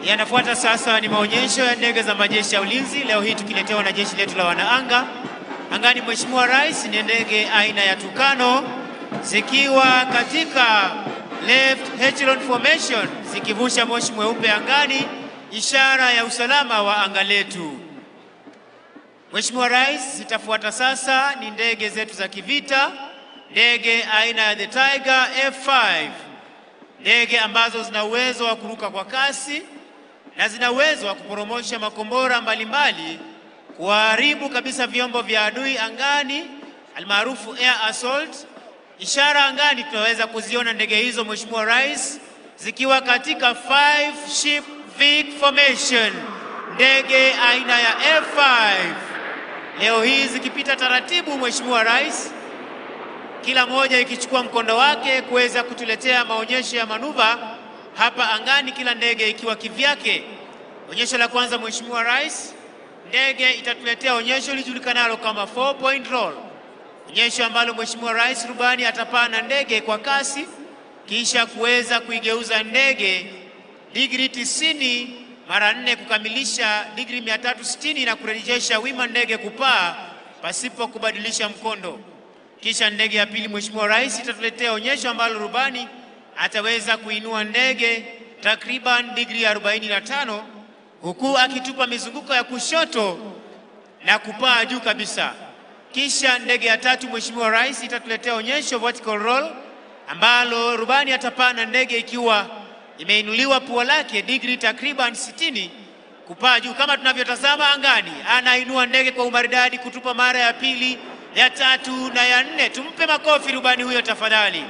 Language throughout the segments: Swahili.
Yanafuata sasa ni maonyesho ya ndege za majeshi ya ulinzi, leo hii tukiletewa na jeshi letu la wanaanga. Angani, Mheshimiwa Rais, ni ndege aina ya Tucano zikiwa katika left echelon formation zikivusha moshi mweupe angani, ishara ya usalama wa anga letu. Mheshimiwa Rais, zitafuata sasa ni ndege zetu za kivita, ndege aina ya the Tiger F5, ndege ambazo zina uwezo wa kuruka kwa kasi na zina uwezo wa kuporomosha makombora mbalimbali kuharibu kabisa vyombo vya adui angani, almaarufu air assault. Ishara angani tunaweza kuziona ndege hizo, Mheshimiwa Rais, zikiwa katika five ship Vic formation, ndege aina ya F5 leo hii zikipita taratibu, Mheshimiwa Rais, kila moja ikichukua mkondo wake kuweza kutuletea maonyesho ya manuva hapa angani, kila ndege ikiwa kivyake. Onyesho la kwanza, Mheshimiwa Rais, ndege itatuletea onyesho lijulikanalo kama four point roll, onyesho ambalo Mheshimiwa Rais rubani atapaa na ndege kwa kasi kisha kuweza kuigeuza ndege digrii tisini mara nne kukamilisha digrii 360 na kurejesha wima ndege kupaa pasipo kubadilisha mkondo. Kisha ndege ya pili, Mheshimiwa Rais, itatuletea onyesho ambalo rubani ataweza kuinua ndege takriban digrii 45 huku akitupa mizunguko ya kushoto na kupaa juu kabisa. Kisha ndege ya tatu, Mheshimiwa Rais, itatuletea onyesho vertical roll ambalo rubani atapaa na ndege ikiwa imeinuliwa pua lake digrii takriban 60 kupaa juu kama tunavyotazama angani. Anainua ndege kwa umaridadi kutupa mara ya pili, ya tatu na ya nne. Tumpe makofi rubani huyo tafadhali.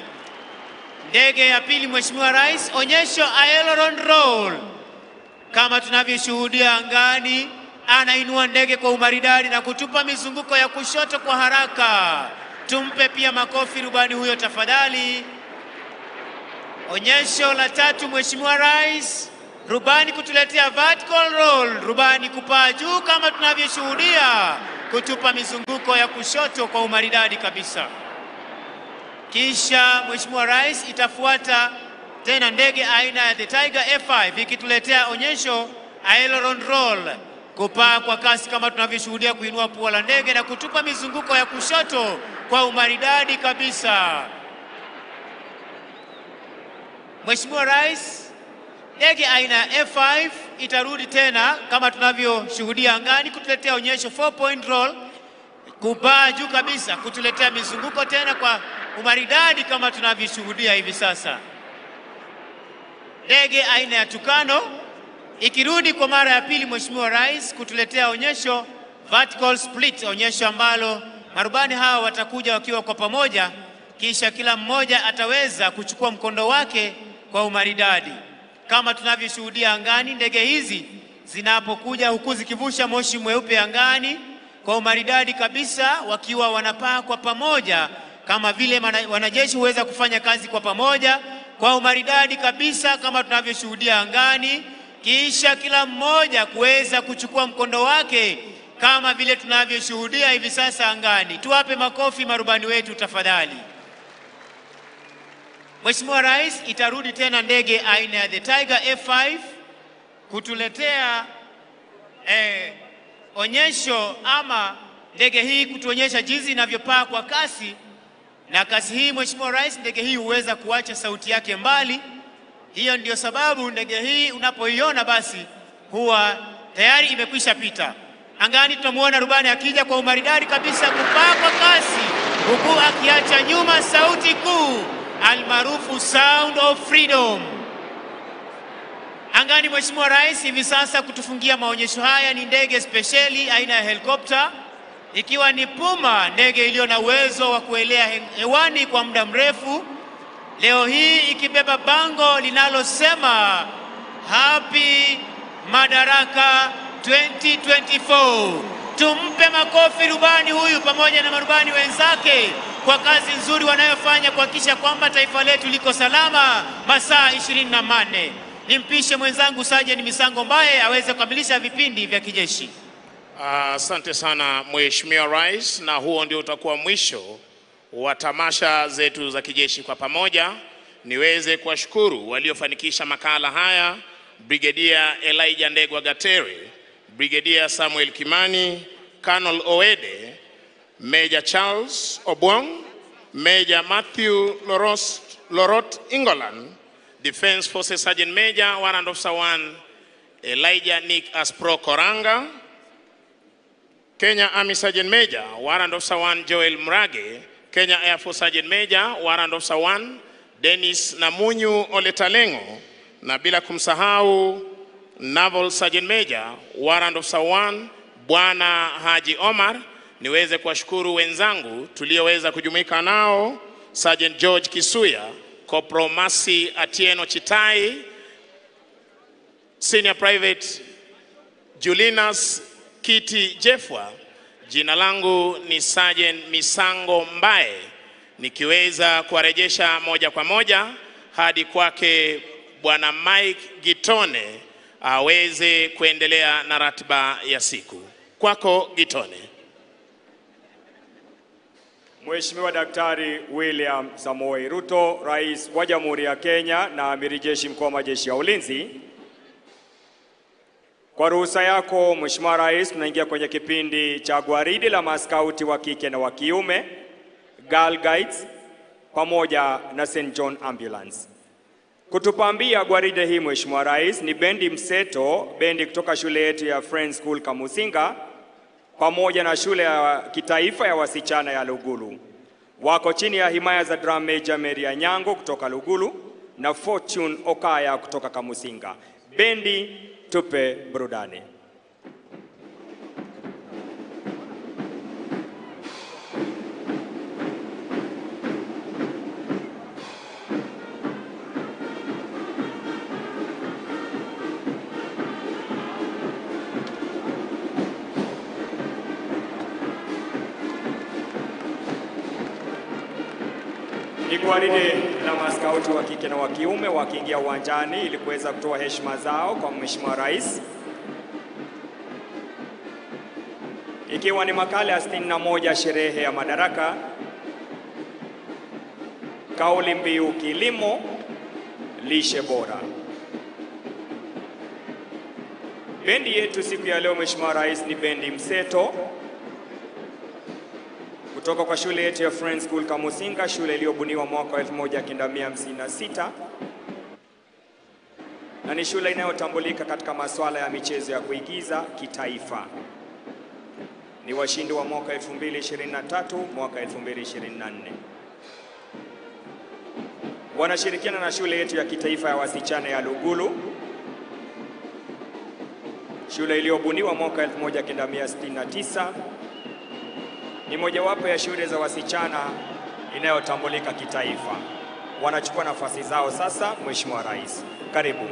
Ndege ya pili, Mheshimiwa Rais, onyesho aileron roll kama tunavyoshuhudia angani, anainua ndege kwa umaridadi na kutupa mizunguko ya kushoto kwa haraka. Tumpe pia makofi rubani huyo tafadhali. Onyesho la tatu, Mheshimiwa Rais, rubani kutuletea vertical roll, rubani kupaa juu kama tunavyoshuhudia, kutupa mizunguko ya kushoto kwa umaridadi kabisa. Kisha Mheshimiwa Rais, itafuata tena ndege aina ya the Tiger F5 ikituletea onyesho aileron roll, kupaa kwa kasi kama tunavyoshuhudia, kuinua pua la ndege na kutupa mizunguko ya kushoto kwa umaridadi kabisa. Mheshimiwa Rais, ndege aina ya F5 itarudi tena kama tunavyoshuhudia angani kutuletea onyesho four point roll, kupaa juu kabisa, kutuletea mizunguko tena kwa umaridadi kama tunavyoshuhudia hivi sasa. Ndege aina ya Tucano ikirudi kwa mara ya pili, Mheshimiwa Rais, kutuletea onyesho vertical split, onyesho ambalo marubani hawa watakuja wakiwa kwa pamoja, kisha kila mmoja ataweza kuchukua mkondo wake kwa umaridadi kama tunavyoshuhudia angani. Ndege hizi zinapokuja huku zikivusha moshi mweupe angani kwa umaridadi kabisa, wakiwa wanapaa kwa pamoja, kama vile mana- wanajeshi huweza kufanya kazi kwa pamoja kwa umaridadi kabisa, kama tunavyoshuhudia angani, kisha kila mmoja kuweza kuchukua mkondo wake kama vile tunavyoshuhudia hivi sasa angani. Tuwape makofi marubani wetu tafadhali. Mheshimiwa Rais, itarudi tena ndege aina ya the Tiger F5 kutuletea eh, onyesho ama ndege hii kutuonyesha jinsi inavyopaa kwa kasi, na kasi hii Mheshimiwa Rais, ndege hii huweza kuacha sauti yake mbali. Hiyo ndio sababu ndege hii unapoiona basi huwa tayari imekwisha pita angani. Tunamwona rubani akija kwa umaridadi kabisa kupaa kwa kasi, huku akiacha nyuma sauti kuu almaarufu sound of freedom angani. Mheshimiwa Rais, hivi sasa kutufungia maonyesho haya ni ndege spesheli aina ya helikopta ikiwa ni Puma, ndege iliyo na uwezo wa kuelea he- hewani kwa muda mrefu, leo hii ikibeba bango linalosema Happy Madaraka 2024. Tumpe makofi rubani huyu pamoja na marubani wenzake kwa kazi nzuri wanayofanya kuhakikisha kwamba taifa letu liko salama masaa ishirini na manne. Nimpishe mwenzangu Sajeni Misango Mbaye aweze kukamilisha vipindi vya kijeshi. Asante sana Mheshimiwa Rais, na huo ndio utakuwa mwisho wa tamasha zetu za kijeshi kwa pamoja. Niweze kuwashukuru waliofanikisha makala haya Brigadier Elijah Ndegwa Gatere, Brigadier Samuel Kimani, Colonel Oede, Major Charles Obwong, Major Matthew Loros, Lorot Ingolan, Defense Forces Sergeant Major, Warrant Officer 1, Elijah Nick Aspro Koranga, Kenya Army Sergeant Major, Warrant Officer 1, Joel Mrage, Kenya Air Force Sergeant Major, Warrant Officer 1, Dennis Namunyu Oletalengo, na bila kumsahau Naval Sergeant Major, Warrant Officer 1, Bwana Haji Omar. Niweze kuwashukuru wenzangu tulioweza kujumuika nao, Sergeant George Kisuya, Corporal Masi Atieno Chitai, Senior Private Julinas Kiti Jefwa. Jina langu ni Sergeant Misango Mbae, nikiweza kuwarejesha moja kwa moja hadi kwake Bwana Mike Gitone aweze kuendelea na ratiba ya siku. Kwako Gitone. Mheshimiwa Daktari William Samoei Ruto, Rais wa Jamhuri ya Kenya na Amiri Jeshi Mkuu wa Majeshi ya Ulinzi. Kwa ruhusa yako Mheshimiwa Rais, tunaingia kwenye kipindi cha gwaridi la maskauti wa kike na wa kiume, Girl Guides pamoja na St John Ambulance. Kutupambia gwaride hii Mheshimiwa Rais ni bendi mseto, bendi kutoka shule yetu ya Friends School Kamusinga pamoja na shule ya kitaifa ya wasichana ya Lugulu. Wako chini ya himaya za drum major Mary Anyango kutoka Lugulu na Fortune Okaya kutoka Kamusinga. Bendi, tupe burudani. Ni gwaride la maskauti wa kike na wa kiume wakiingia uwanjani ili kuweza kutoa heshima zao kwa Mheshimiwa Rais, ikiwa ni makala ya 61 sherehe ya madaraka, kauli mbiu kilimo lishe bora. Bendi yetu siku ya leo Mheshimiwa Rais ni bendi mseto kutoka kwa shule yetu ya Friends School Kamusinga, shule iliyobuniwa mwaka wa 1956 na ni shule inayotambulika katika masuala ya michezo ya kuigiza kitaifa. Ni washindi wa mwaka 2023, mwaka 2024. Wanashirikiana na shule yetu ya kitaifa ya wasichana ya Lugulu, shule iliyobuniwa mwaka 1969 ni mojawapo ya shule za wasichana inayotambulika kitaifa. Wanachukua nafasi zao sasa. Mheshimiwa Rais, karibu.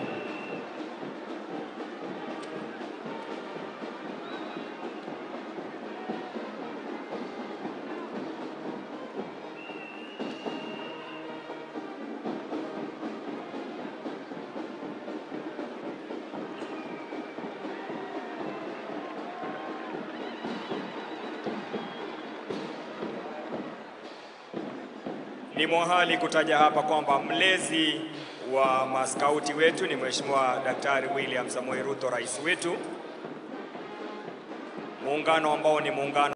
Ni mwahali kutaja hapa kwamba mlezi wa maskauti wetu ni Mheshimiwa Daktari William Samoei Ruto, rais wetu, muungano ambao ni muungano